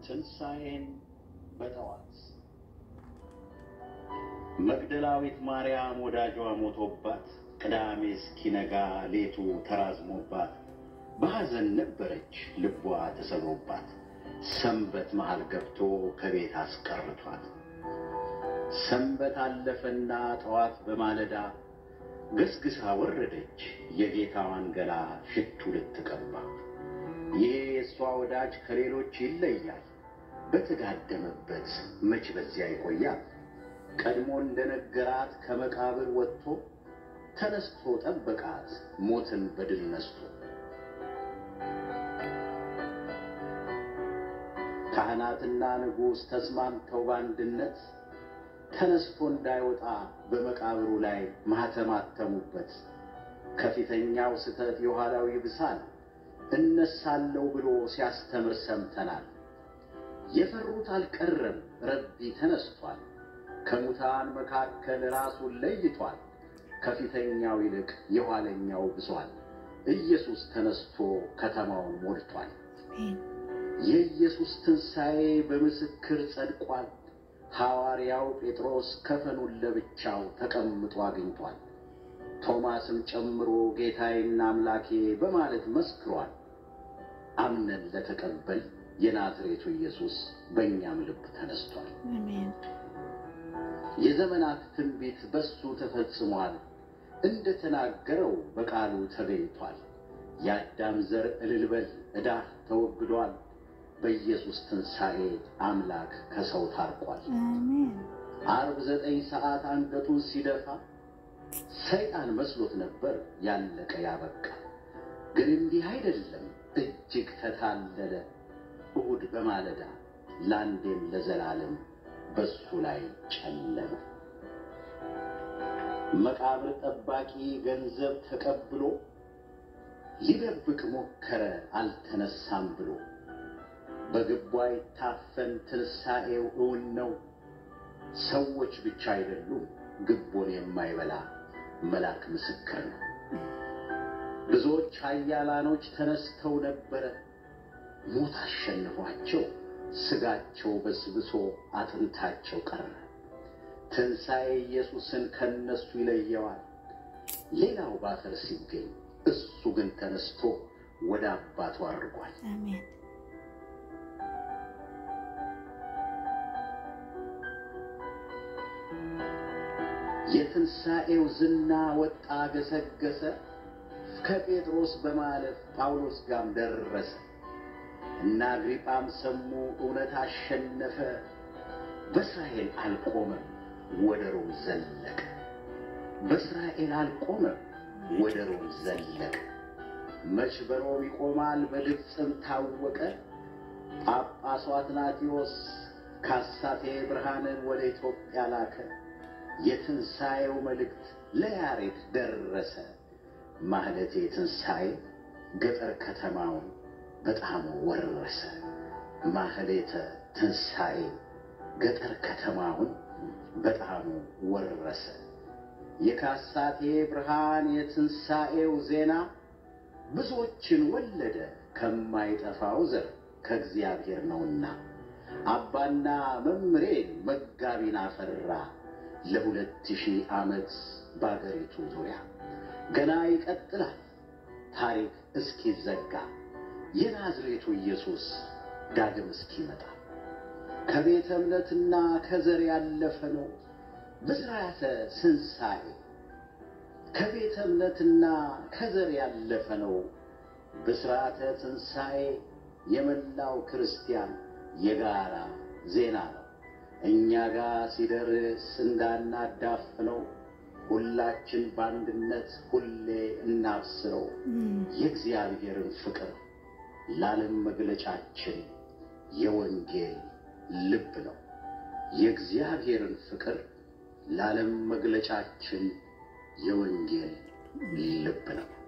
ትንሣኤን በጠዋት መግደላዊት ማርያም ወዳጇ ሞቶባት ቅዳሜ እስኪነጋ ሌቱ ተራዝሞባት በሐዘን ነበረች ልቧ ተሰብሮባት ሰንበት መሃል ገብቶ ከቤት አስቀርቷት ሰንበት አለፈና ጠዋት በማለዳ ገስግሳ ወረደች የጌታዋን ገላ ሽቱ ልትቀባ ይሄ የእሷ ወዳጅ ከሌሎች ይለያል በተጋደመበት መች በዚያ ይቆያል ቀድሞ እንደነገራት ከመቃብር ወጥቶ ተነስቶ ጠበቃት ሞትን በድል ነስቶ ካህናትና ንጉሥ ተስማምተው በአንድነት ተነስቶ እንዳይወጣ በመቃብሩ ላይ ማኅተም አተሙበት። ከፊተኛው ስተት የኋላው ይብሳል እነሳለሁ ብሎ ሲያስተምር ሰምተናል። የፈሩት አልቀረም ረቢ ተነስቷል። ከሙታን መካከል ራሱን ለይቷል። ከፊተኛው ይልቅ የኋለኛው ብሷል። ኢየሱስ ተነስቶ ከተማውን ሞልቷል። የኢየሱስ ትንሣኤ በምስክር ጸድቋል። ሐዋርያው ጴጥሮስ ከፈኑን ለብቻው ተቀምጦ አግኝቷል። ቶማስም ጨምሮ ጌታዬና አምላኬ በማለት መስክሯል። አምነን ለተቀበል የናዝሬቱ ኢየሱስ በእኛም ልብ ተነስቷል። የዘመናት ትንቢት በሱ ተፈጽሟል። እንደ ተናገረው በቃሉ ተገኝቷል። የአዳም ዘር እልል በል ዕዳህ ተወግዷል። በኢየሱስ ትንሣኤ አምላክ ከሰው ታርቋል። ዓርብ ዘጠኝ ሰዓት አንገቱን ሲደፋ ሰይጣን መስሎት ነበር ያለቀ ያበቃ። ግን እንዲህ አይደለም፣ እጅግ ተታለለ። እሁድ በማለዳ ለአንዴም ለዘላለም በሱ ላይ ጨለመ። መቃብር ጠባቂ ገንዘብ ተቀብሎ ሊደብቅ ሞከረ አልተነሳም ብሎ በግቧ ይታፈን ትንሣኤው እውን ነው። ሰዎች ብቻ አይደሉም ግቦን የማይበላ መልአክ ምስክር ነው። ብዙዎች ኃያላኖች ተነስተው ነበረ ሞት አሸንፏቸው ሥጋቸው በስብሶ አጥንታቸው ቀረ። ትንሣኤ ኢየሱስን ከነሱ ይለየዋል። ሌላው ባፈር ሲገኝ እሱ ግን ተነስቶ ወደ አባቱ አድርጓል። የትንሣኤው ዝና ወጣ ገሰገሰ። ከጴጥሮስ በማለፍ ጳውሎስ ጋም ደረሰ እና አግሪጳም ሰሙ፣ እውነት አሸነፈ። በእስራኤል አልቆመም፣ ወደ ሮም ዘለቀ። በእስራኤል አልቆመም፣ ወደ ሮም ዘለቀ። መች በሮም ይቆማል፣ በግብፅም ታወቀ። ጳጳሱ አትናቴዎስ ካሳቴ ብርሃንን ወደ ኢትዮጵያ ላከ። የትንሣኤው መልእክት ለያሬድ ደረሰ። ማህለቴ ትንሣኤ ገጠር ከተማውን በጣም ወረሰ። ማህሌተ ትንሣኤ ገጠር ከተማውን በጣም ወረሰ። የካሳቴ ብርሃን የትንሣኤው ዜና ብዙዎችን ወለደ ከማይጠፋው ዘር ከእግዚአብሔር ነውና አባና መምሬን መጋቢን አፈራ ለሁለት ሺህ ዓመት በአገሪቱ ዙሪያ ገና ይቀጥላል ታሪክ እስኪዘጋ የናዝሬቱ ኢየሱስ ዳግም እስኪመጣ ከቤተ እምነትና ከዘር ያለፈ ነው ብስራተ ትንሣኤ ከቤተ እምነትና ከዘር ያለፈ ነው ብስራተ ትንሣኤ የመላው ክርስቲያን የጋራ ዜና ነው። እኛ ጋር ሲደርስ እንዳናዳፍነው ሁላችን በአንድነት ሁሌ እናብስረው። የእግዚአብሔርን ፍቅር ለዓለም መግለጫችን የወንጌል ልብ ነው። የእግዚአብሔርን ፍቅር ለዓለም መግለጫችን የወንጌል ልብ ነው።